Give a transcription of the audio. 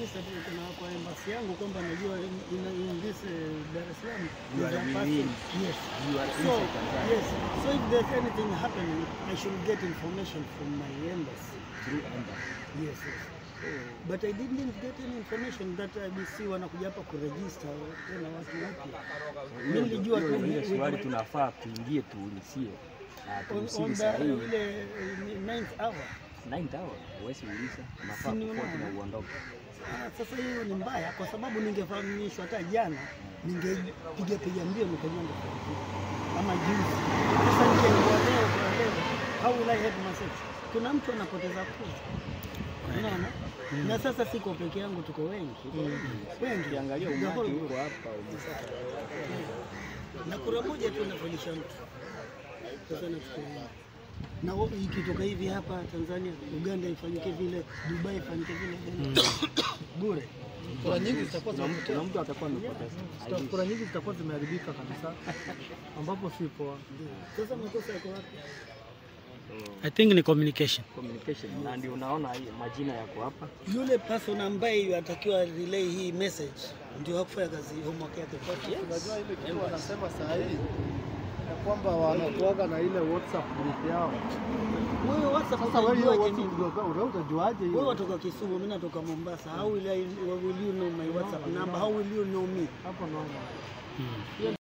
register tu kuna kwa embassy yangu kwamba najua in, in, in this uh, Dar es Salaam You is are a person. within. Yes. You are So, inside Tanzania yes. So if there's anything happening, I should get information from my embassy. through embassy. Yes, yes. But I didn't get any information that IBC wanakuja hapa kuregister tena watu wapya. Mimi Hiyo nilijua ndio- tu hiyo we- swali we- tunafaa tuingie tuulizie na on, tuusili on saa the hii ile eh, ninth hour. 9 hour huwezi uliza, unafaa Si ni kufuata na unaona? uondoke. Ah, Sasa hiyo ni mbaya kwa sababu ningefahamishwa hata jana, ningepiga piga mbio nikaenda ama juzi. Sasa ningekuwa leo kwa leo, how will I help myself? Kuna mtu anapoteza kura, unaona? Na sasa siko peke yangu, tuko wengi wengi, Ukiangalia The umati whole huko hapa umesaka na kura moja tu inafanyisha mtu. Sasa nafikiria na wo- ikitoka hivi hapa Tanzania, Uganda ifanyike vile, Dubai ifanyike vile, bure. Kura nyingi zitakuwa kuna mtu- zimepotea. kuna mtu atakuwa amepoteza. Zita- Kura nyingi zitakuwa zimeharibika kabisa, ambapo si poa. Sasa makosa yako wapi? I think ni communication. Communication na ndio unaona hii majina yako hapa. Yule person ambaye atakiwa relay hii message ndio hakufanya kazi homework yake. Unajua ile kitu wanasema saa hii ya kwamba wanakuaga na ile WhatsApp group yao. Wewe WhatsApp Sasa wewe hiyo utajuaje WhatsApp mimi? group yao utajuaje Wewe hiyo? watoka Kisumu, mimi natoka Mombasa. How will I, will you know my WhatsApp number? How will you know me? Hapo naona.